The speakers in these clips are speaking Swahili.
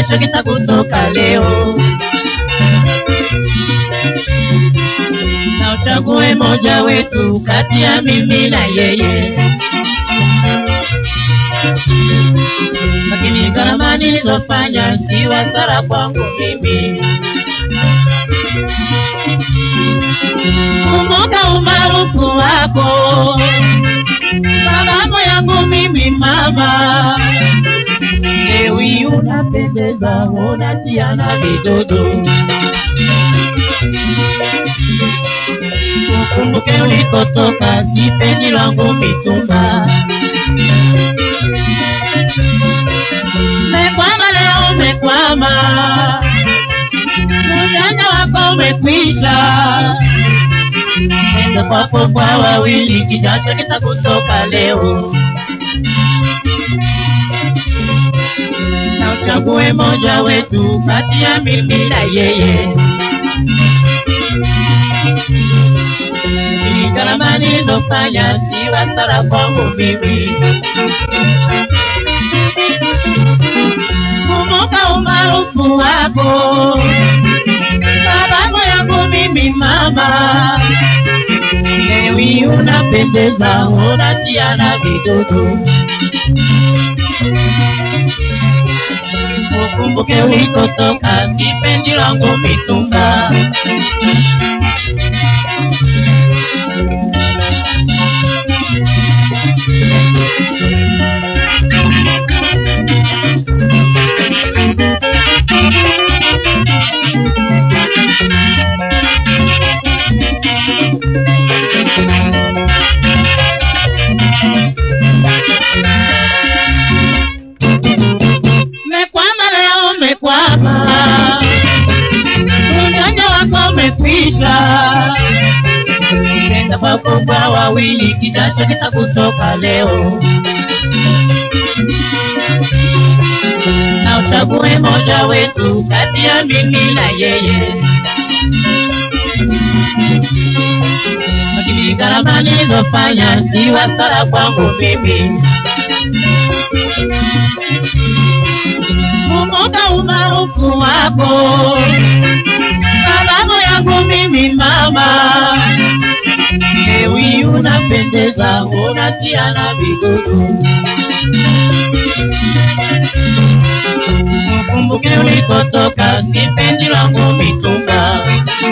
kijasho kitakutoka leo. Na uchague moja wetu kati ya mimi na yeye, lakini gharama nilizofanya si hasara kwangu mimi. Kumbuka umaarufu wako, sababu yangu mimi mama. Ewi unapendeza, unatiana vidodo. Ukumbuke ulikotoka, si pendi langu mitumba. Mekwama leo, umekwama, ujanja wako umekwisha. Enda kwako kwa wawili, kijasho kitakutoka leo. Na uchague moja wetu kati ya mimi na yeye. Ni gharama nilizofanya si hasara kwangu mimi. Kumbuka umaarufu wako, sababu yangu mimi mama. Lewi unapendeza, unatiana vidudu. Ukumbuke ulikotoka, sipendi langu mitumba. Mekwama leo, mekwama, ujanja wako umekwisha. Enda kwako kwa wawili, kijasho kitakutoka leo. Na uchague moja wetu kati ya mimi na yeye, lakini gharama nilizofanya si hasara kwangu mimi. Kumbuka umaarufu wako, sababu yangu mimi mama. Ewi unapendeza, unatiana vidudu. Ukumbuke ulikotoka, sipendi langu mitumba.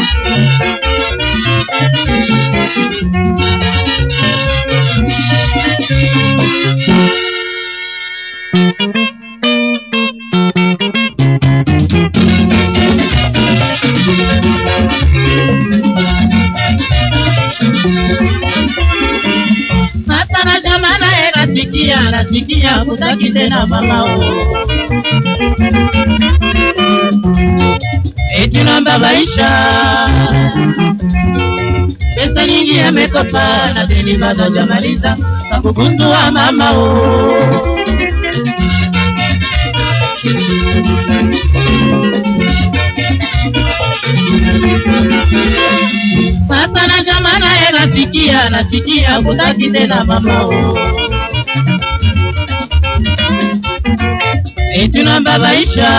Sasa na jamaa naye nasikia, nasikia kutaki tena mamao. Eti nambabaisha pesa nyingi amekopa na deni bado hajamaliza, kakugundua mamao. Sasa na jamaa naye nasikia, nasikia kutaki tena mamao. Eti nambabaisha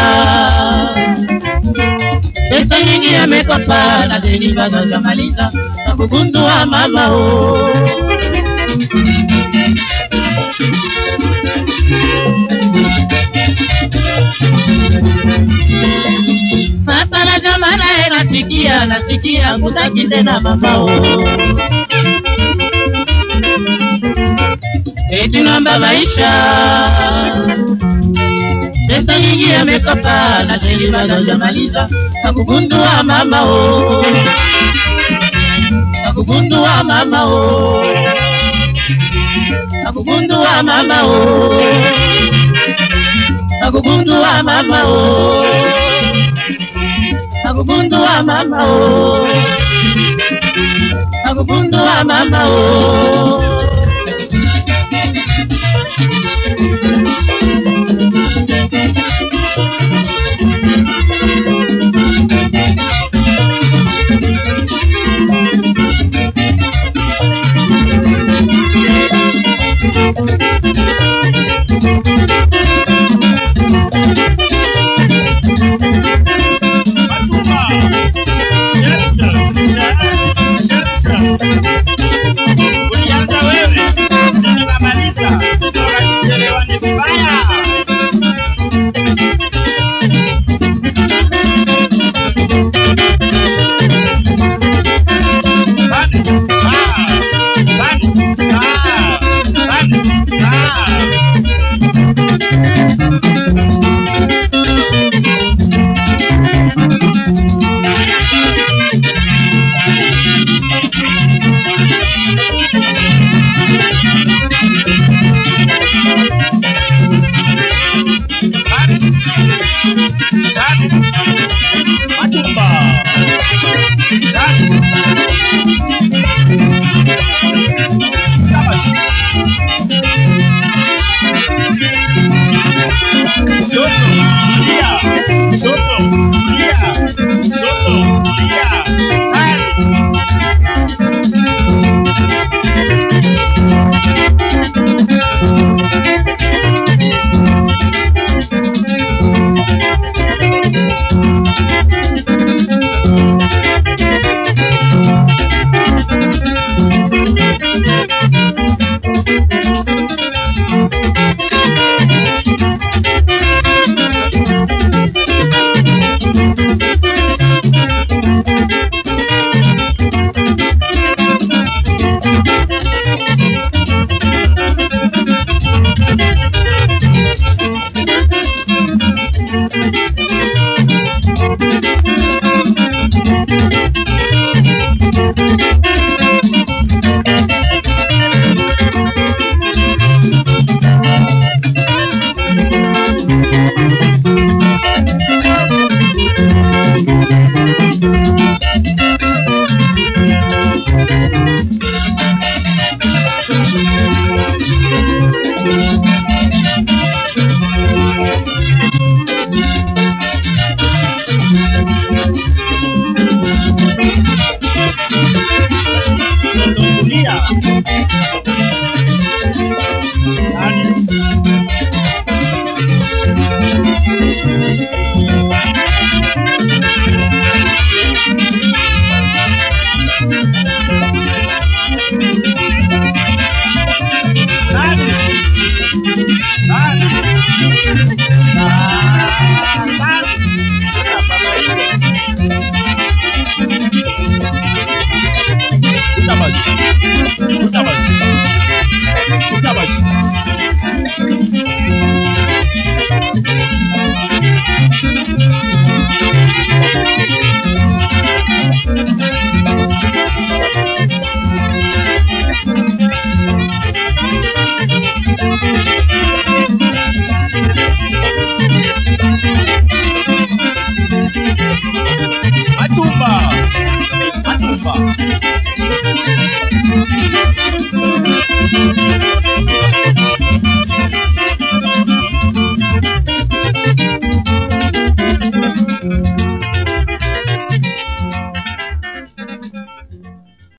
pesa nyingi amekopa na deni bado hajamaliza, kakugundua mamao. Sasa na jamaa naye nasikia, nasikia kutaki tena mamao. Eti nambabaisha pesa nyingi amekopa na deni bado hajamaliza, kakugundua mamao. Kakugundua mamao. Kakugundua mamao. Kakugundua mamao. Kakugundua mamao. Kakugundua mamao. hapa.